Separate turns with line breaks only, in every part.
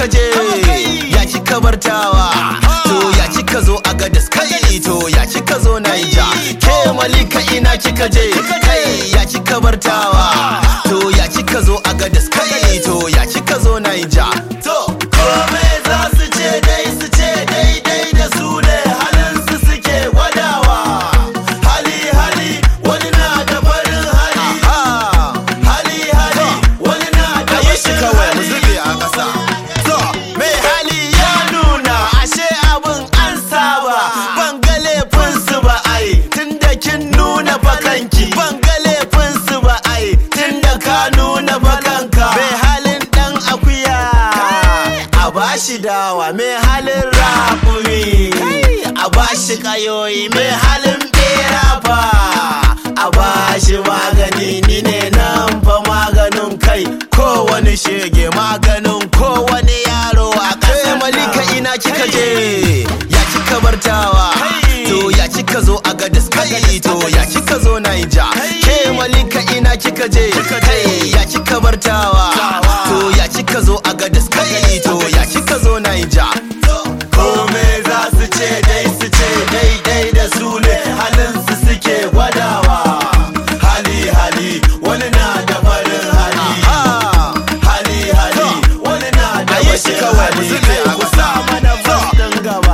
kika je ya kika bartawa to ya kika zo a gadas kai to ya kika zo naija ke malika ina kika je kai ya kika bartawa to ya kika zo a gadas kai to ya kika zo naija to kome za su ce dai su ce daidai da su ne halin su suke gwadawa hali hali wani na da farin hali hali hali wani na da bashin hali zube a ƙasa to mai hali ya nuna ashe abin an saba ban ga laifin su ba ai tunda kin nuna bakanki ban ga laifin su ba ai tunda ka nuna bakanka mai halin dan akuya a bashi dawa mai halin raƙumi a bashi kayoyi mai halin bera fa a bashi magani ni ne nan fa maganin kai kowane shege maganin kowane yaro a ƙasa malika ina kika je ya kika bartawa to ya kika zo a gadis kai to ya kika zo naija ke malika ina kika je kai ya kika bartawa to ya kika zo a gadis kai to ya kika zo naija kome za su ce dai su ce daidai da su ne halin su suke gwadawa hali hali wani na da farin hali hali hali wani na da bashin hali kai kusa mana fastin gaba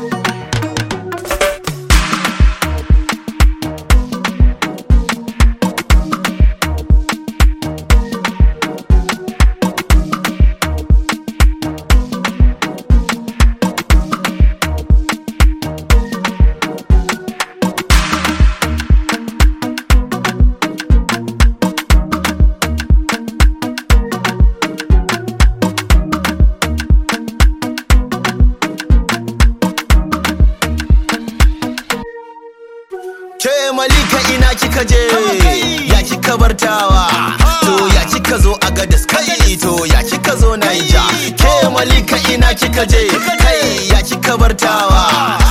Ke malika ina kika je ya kika bartawa to ya kika zo a gadas kai to ya kika zo naija ke malika ina kika je kai ya kika bartawa